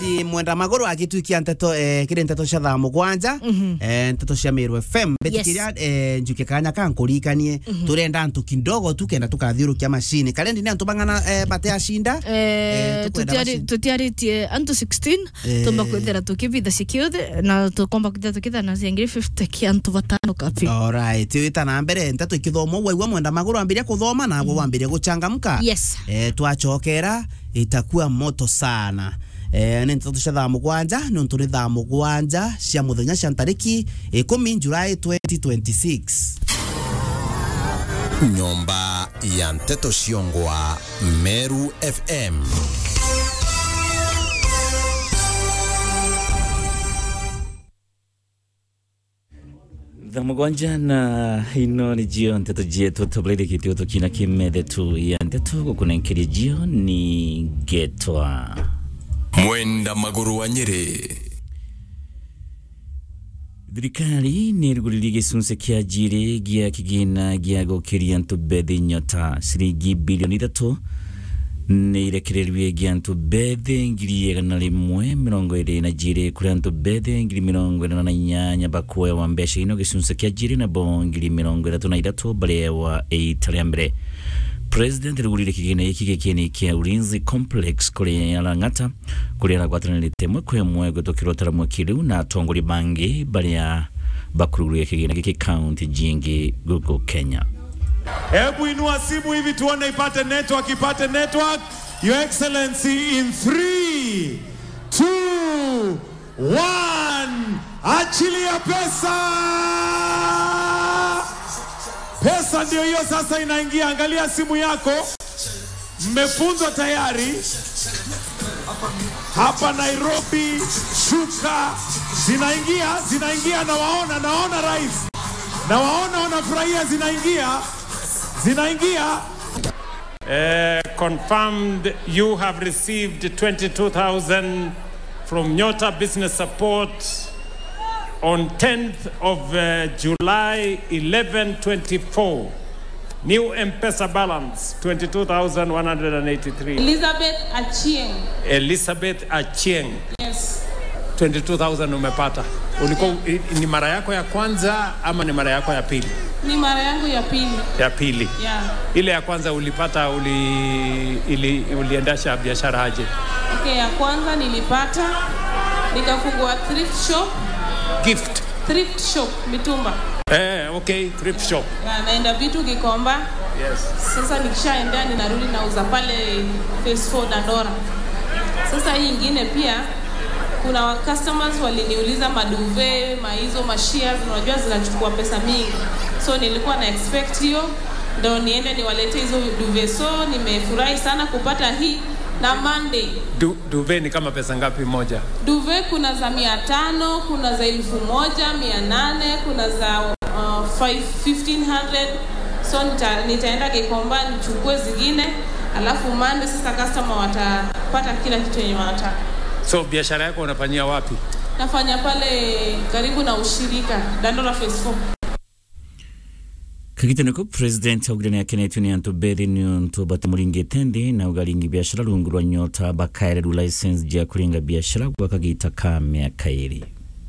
ni mwenda maguru agituikia nteto eh, kiri nteto cia thaa mugwanja eh, nteto cia Meru FM betikiria eh, njuke kanya kankurikanie turenda antu kidogo tu kenda tukathiurukia mashini karendi ni antu bang'ana eh, bate ashinda Eh, tukwenda tutiari- mashini. tutiaritie antu 16 Eh. tumba kwithira tukivitha cikiothe na tukomba kwithira tukitha na ciangiri 50 kia antu batano kapi Alright, wita na mbere nteto ikithoma waigua mwenda maguru ambiria kuthoma na gwo wambiria guchangamka Yes. eh, twachokera itakuwa moto sana eh, nä nteto cia thaa mugwanja nä å nä thaa mugwanja cia muthenya cia ntariki ikumi Julai 2026 nyomba ya nteto ciongwa meru fm thamugwanja na ino ni jio nteto jietu tobulire kitio tukina kimede tu ya nteto gukunenkeria jio ni getwa mwenda maguru wa nyeri thirikari nä ärugåririe gä cunce kä anjirä gä a kä gä na gä a gå kä ria ntå mbethä nyota ciringi bilioni ithatå nä irekererie gä a ntå mbethä ngiri igana rä mwe mä rongo ä rä na njirä kå rä a ntå mbethä ngiri mä rongo ä na inyanya bakuewa mbeca ino gä cunce kä anjirä na bo ngiri mä rongo ithatå na ithatå barewa ita rä a mbere president rugurire kigina iki gikini kia ulinzi complex kuri arang'ata kuri aragwatanirite mwe kwe mwe gutukirwo taramwe kiriu na atongori bangi baria bakuruguria kigina giki county jingi guku kenya Hebu inua simu hivi tuone ipate network, ipate network. Your Excellency in 3 2 1 achilia pesa. Pesa ndio hiyo sasa inaingia. Angalia simu yako, mmefunzwa tayari hapa Nairobi. Shuka zinaingia, zinaingia, nawaona, nawaona rais, nawaona wanafurahia, zinaingia, zinaingia. Uh, confirmed you have received 22,000 from Nyota Business Support on 10th of uh, July 1124. New M-Pesa balance 22,183. Elizabeth Achieng. Elizabeth Achieng Yes. 22,000 umepata. Ulikuwa i- ni mara yako ya kwanza ama ni mara yako ya pili? Ni mara yangu ya pili. Ya pili. Yeah. Ile ya kwanza ulipata uli, ili, uliendesha biashara aje? Okay, ya kwanza nilipata nikafungua thrift shop, Gift. thrift shop mitumba. Eh, okay, thrift shop. Na naenda vitu Gikomba. Yes. Sasa nikishaendea ninarudi nauza pale Phase 4 Dandora. Sasa hii ingine pia kuna wa- customers waliniuliza maduve, maizo, mashares, unajua zinachukua pesa mingi. So nilikuwa na expect hiyo ndo niende niwalete hizo duve. So nimefurahi sana kupata hii na Monday Du, duve ni kama pesa ngapi moja? duve kuna za mia tano kuna za elfu moja mia nane kuna za uh, five- 1500 so nita, nitaenda Gikomba nichukue zingine alafu mande sasa customer watapata kila kitu yenye wanataka So biashara yako unafanyia wapi? nafanya pale karibu na ushirika Dandora Phase 4 kagitaniko president augire ni akenetio ni antu bethi ni untu batamuringite ndi na ugaringi biashara rungu rwa nyota bakaereru license jia kuringa biashara gwa kagita ka miaka iri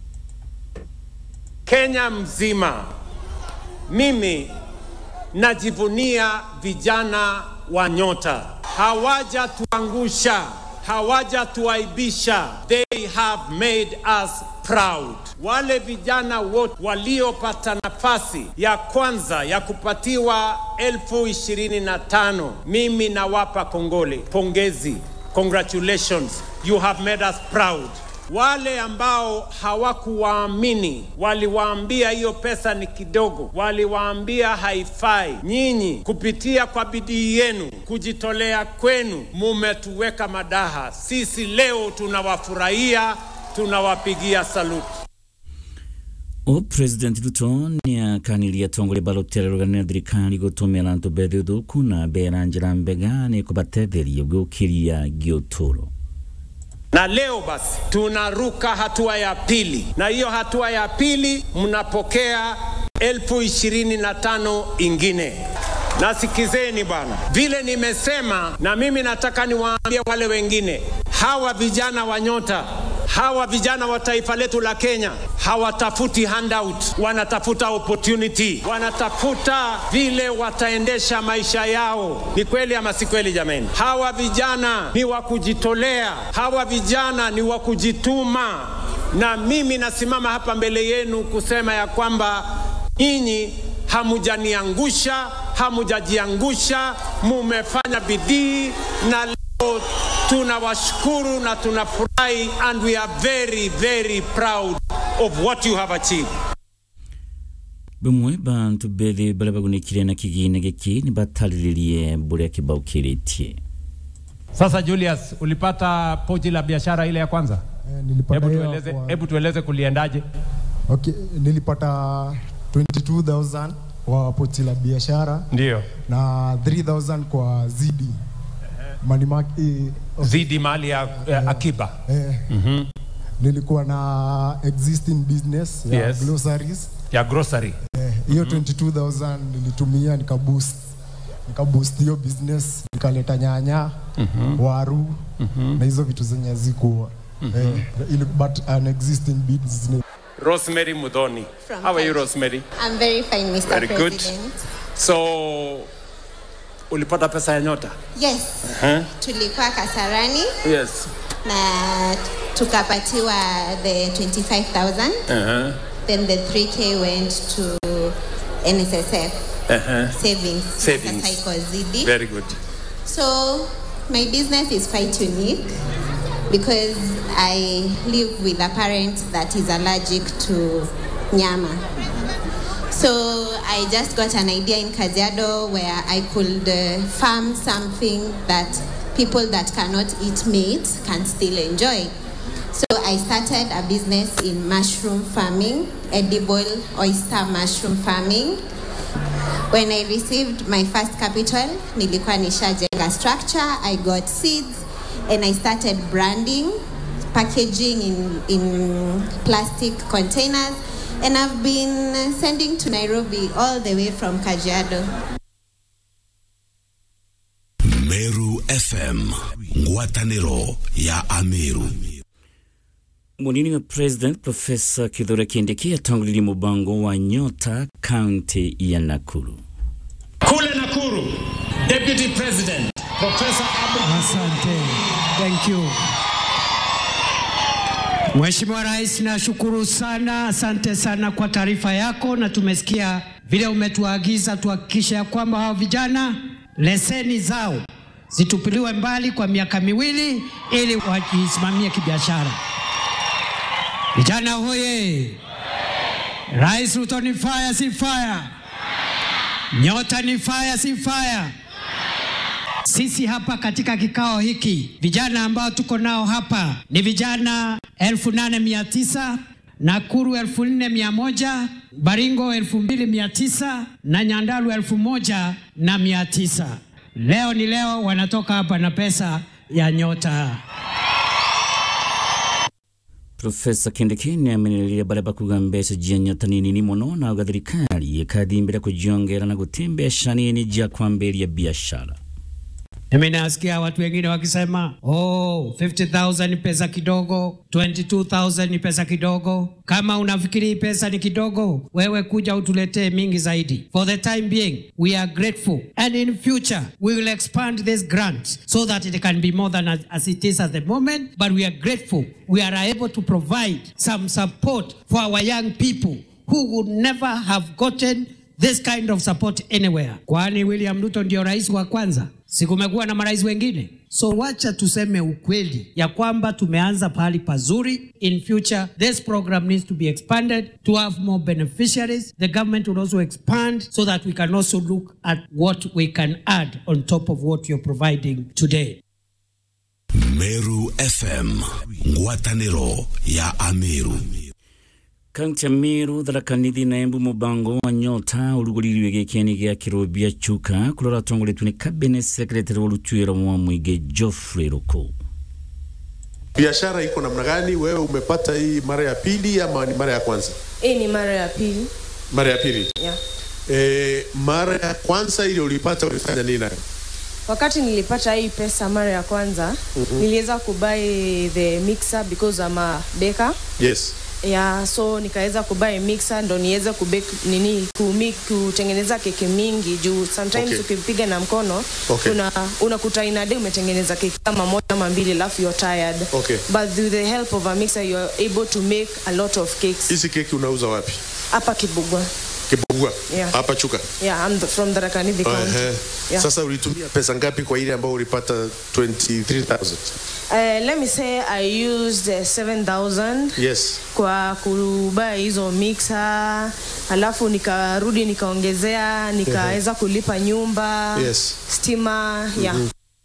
Kenya mzima, mimi najivunia vijana wa Nyota. Hawajatuangusha, hawajatuaibisha. They have made us proud. Wale vijana wote waliopata nafasi ya kwanza ya kupatiwa elfu ishirini na tano mimi nawapa kongole, pongezi, congratulations, you have made us proud. Wale ambao hawakuwaamini waliwaambia hiyo pesa ni kidogo, waliwaambia haifai. Nyinyi kupitia kwa bidii yenu, kujitolea kwenu, mumetuweka madaha. Sisi leo tunawafurahia, tunawapigia saluti. o president ruto ni akanirie atongore balotera rugana thirikari gutumira antu bethi uthuku na bera njira mbega ni kubatetheria gukiria giuturo Na leo basi tunaruka hatua ya pili, na hiyo hatua ya pili mnapokea elfu ishirini na tano ingine. Na sikizeni bwana, vile nimesema, na mimi nataka niwaambie wale wengine, hawa vijana wa Nyota, hawa vijana wa taifa letu la Kenya hawatafuti handout, wanatafuta opportunity, wanatafuta vile wataendesha maisha yao. Ni kweli ama si kweli jameni? Hawa vijana ni wa kujitolea, hawa vijana ni wa kujituma, na mimi nasimama hapa mbele yenu kusema ya kwamba nyinyi hamujaniangusha, hamujajiangusha, mumefanya bidii na leo tunawashukuru na tunafurahi and we are very very proud of what you have achieved. bamwe bantu bethi baria bagunikire na kigina giki ni batariririe buria kibaukiritie Sasa Julius, ulipata pochi la biashara ile ya kwanza? Eh, nilipata Hebu hiyo tueleze, kwa- hebu tueleze kuliendaje? okay, nilipata 22000 kwa pochi la biashara Ndio. na 3000 kwa zidi money mark, eh, Zidi mali ya, ya akiba. eh, nilikuwa na existing business ya Yes. groceries Ya grocery. Eh, hiyo 22000 nilitumia nikaboost nikaboost hiyo business nikaleta nyanya waru na hizo vitu zenye zikuwa eh, ili- but an existing business Rosemary Mudhoni. From How are you Kenya. Rosemary? I'm very fine, Mr. Very good. President. So ulipata pesa ya Nyota? Yes, Huh? tulikuwa Kasarani Yes. na tukapatiwa the 25,000 Uh-huh. then the 3k went to NSSF Uh-huh. savings. Savings. Sasa iko zidi. Very good. So my business is quite unique because I live with a parent that is allergic to nyama. So I just got an idea in Kajiado where I could uh, farm something that people that cannot eat meat can still enjoy. So I started a business in mushroom farming, edible oyster mushroom farming. When I received my first capital, nilikuwa nishajenga structure, I got seeds and I started branding, packaging in, in plastic containers and I've been sending to Nairobi all the way from Kajiado. Meru FM, ngwatanĩro ya Ameru. munini wa president profesa kithure kindiki atongoririe mubango wa nyota kaunti ya nakuru Kule Nakuru, Deputy President Professor Abu Asante. Thank you. Mheshimiwa Rais, nashukuru sana, asante sana kwa taarifa yako, na tumesikia vile umetuagiza tuhakikishe ya kwamba hao vijana leseni zao zitupiliwe mbali kwa miaka miwili ili wajisimamie kibiashara. Vijana hoye! Rais Ruto ni fire, si fire? Nyota ni fire, si fire? Sisi hapa katika kikao hiki vijana ambao tuko nao hapa ni vijana elfu nane mia tisa Nakuru elfu nne mia moja Baringo elfu mbili mia tisa na Nyandalu elfu moja na mia tisa Leo ni leo, wanatoka hapa na pesa ya nyota. profesa kindiki niamenereire baria bakuga mbeca jia nyota ni nini muno na uga thirikari ikathimbira kujiongera na guti mbeca nini jia kwambiria biashara Mimi nasikia watu wengine wakisema oh, 50,000 ni pesa kidogo, 22,000 ni pesa kidogo. Kama unafikiri hii pesa ni kidogo, wewe kuja utuletee mingi zaidi. For the time being, we are grateful and in future we will expand this grant so that it can be more than as, as it is at the moment, but we are grateful. We are able to provide some support for our young people who would never have gotten this kind of support anywhere. Kwani William Ruto ndio rais wa kwanza? Si kumekuwa na marais wengine? So wacha tuseme ukweli ya kwamba tumeanza pahali pazuri. In future this program needs to be expanded to have more beneficiaries. The government will also expand so that we can also look at what we can add on top of what you're providing today. Meru FM, ngwatanĩro ya Ameru. kaunti ya miru tharakanithi na embu mubango wa nyota urugũririo gĩkĩani gĩa kĩrũmbia chuka kũrora atongoretio nĩ cabinet secretary wa rutuĩra wa mũingĩ Geoffrey Ruku Biashara iko namna gani? Wewe umepata hii mara ya pili ama ni mara ya kwanza? Hii ni mara ya pili. Mara ya pili. Yeah. E, mara ya kwanza ile ulipata ulifanya nini nayo? wakati nilipata hii pesa mara ya kwanza Mhm. niliweza kubuy the mixer because I'm a baker Yes. yeah, so nikaweza kubuy mixer ndo niweze kubake nini kumi, kutengeneza keki mingi juu sometimes Okay. ukipiga na mkono Okay. una unakuta in a day umetengeneza keki kama moja ama mbili alafu you're tired Okay. but with the help of a mixer you're able to make a lot of cakes Hizi keki unauza wapi? hapa Kibugwa Kibugua. Yeah. Hapa Chuka. yeah I'm the, from the Rakanithi County Ehe. yeah. Sasa ulitumia pesa ngapi kwa ile ambayo ulipata 23000? Uh, let me say I used uh, 7000 Yes. kwa kubuy hizo mixer alafu nikarudi nikaongezea nikaweza kulipa nyumba Yes. stima yeah.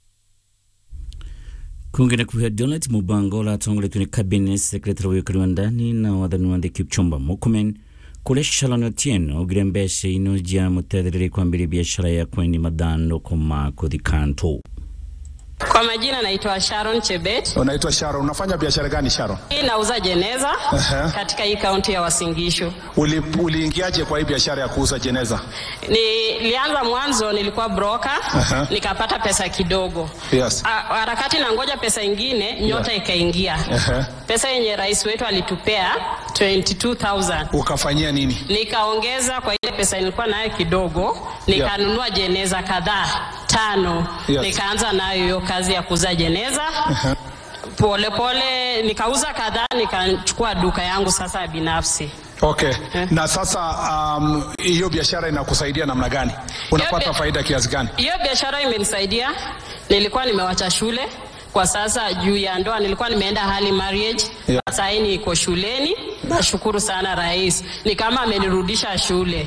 kungena kuhia donat mubango latongoletwe ni cabinet secretary wikari wa ndani na wathani wa the kipchumba mukumen kuria shalani otieno ogire mbeca ino jia mutethereri kwambiria biashara ya kweni mathandũkũ ma kũthi kanto Kwa majina naitwa Sharon Chebet. Unaitwa Sharon, unafanya biashara gani Sharon? Hii nauza jeneza Ehe. katika hii kaunti ya Uasin Gishu. Uli, uliingiaje kwa hii biashara ya kuuza jeneza? Nilianza mwanzo nilikuwa broker, Aha. nikapata pesa kidogo. Yes. A- Harakati na ngoja pesa ingine, nyota ikaingia. Ehe. Pesa yenye rais wetu alitupea 22000 Ukafanyia nini? nikaongeza kwa ile pesa nilikuwa nayo kidogo, nikanunua jeneza kadhaa tano, Yes. nikaanza nayo hiyo kazi ya kuuza jeneza Ehe. polepole pole, nikauza kadhaa, nikachukua duka yangu sasa binafsi. Okay. Na sasa um, hiyo biashara inakusaidia namna gani? Unapata Hiyo bi- faida kiasi gani? Hiyo biashara imenisaidia. Nilikuwa nimewacha shule kwa sasa juu ya ndoa, nilikuwa nimeenda hali marriage Yeah. sasa hii niko shuleni. Nashukuru sana rais, ni kama amenirudisha shule.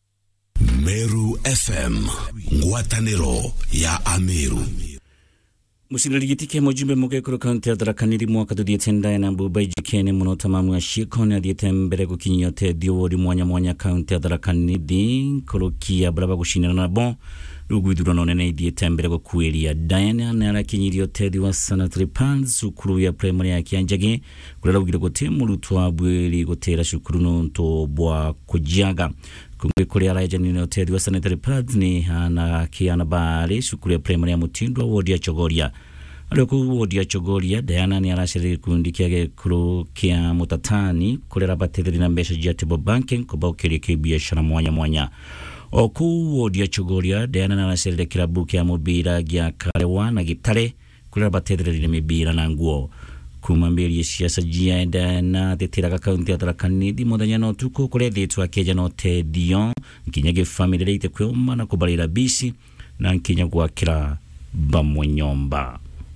Meru FM ngwatanĩro ya Ameru mucirĩrigitike mujumbe mugekũrũ kaunti ya tharakaniri mwaka tuthiĩte ndae na mbumba ijikene muno tamamu aciĩko nĩ athiĩte mbere gũkinyia ũteithio wũri mwanya mwanya kaunti ya tharakanithĩ kũrũkia barĩa bagũcinana nabo rĩu gwithurano nene ithiĩte mbere gũkuĩria Diana nĩ arakinyirie ũteithio wa sanitary pads cukuru ya primary ya Kĩanjagi kũrĩa raugire gũtĩ mũrutwo wa bwĩri gũtĩra cukuru nũntũ bwa kũjiaga kumbe kũrĩa araenjanire ũteithio wa sanitary pads nĩ hana kĩana barĩ cukuru ya primary ya mũtindwa wodi ya chogoria arĩ kũu wodi ya chogoria Diana nĩ aracerire gĩkundi kĩa gĩkũrũ kĩa mũtatani kũrĩa arabatĩrĩri na mbeca cia table banking kũmba ũkĩria kĩbiacara mwanya mwanya o kũu wodi ya chogoria Diana nĩ aracerire kĩrabu kĩa mũbira gĩa karewa na gĩtare kũrĩa arabateithĩrĩria mĩbira na nguo kuma mbĩrie ciaca jienda na teteraga kaunti ya tharakanithi mũthenya na ũtukũ kũrĩa thĩtwo akĩenja na ũteithio nkinya gĩbamĩrĩ rĩite kwĩũma na kũbarĩra bici na nkinya gwakĩra bamwe nyomba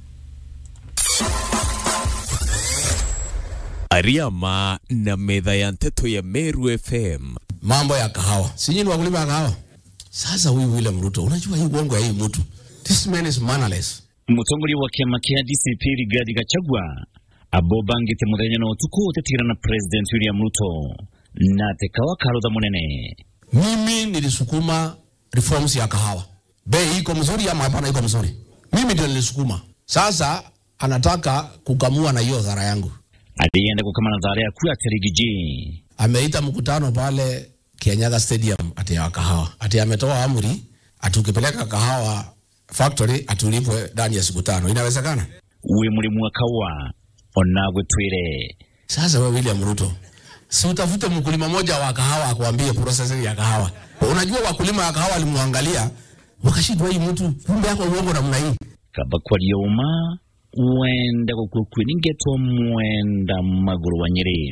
Ariama na metha ya nteto ya Meru FM. mambo ya kahawa. Si nyinyi wakulima ya kahawa? Sasa huyu William Ruto, unajua hii uongo ya hii mtu. This man is mannerless. mũtongoria wa kĩama kĩa DCP Rigathi Gachagua abobangĩte mũthenya na ũtukũ ũtetigĩra na president William Ruto na tekawa karotha mũnene Mimi nilisukuma reforms ya kahawa. Bei iko mzuri ama hapana iko mzuri? Mimi ndio nilisukuma. Sasa anataka kukamua na hiyo dhara yangu. alienda kukamana dhara ya kuya terigiji Ameita mkutano pale Kianyaga Stadium ati ya kahawa. Ati ametoa amri ati ukipeleka kahawa factory atulipwe ndani ya siku tano. Inawezekana? we mũrĩmu wa kawa onagwe twĩre Sasa wewe William Ruto, si utafute mkulima moja wa kahawa akuambie processing ya kahawa. Unajua wakulima wa kahawa walimwangalia wakashindwa, hii mtu kumbe yako uongo namna hii. kaba kwaria uma wenda gũkua kwĩningetwo mwenda magũrũ wa nyĩrĩ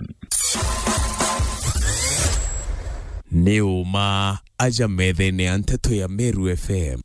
Nĩ ũma aja metha-inĩ ya nteto ya Meru FM.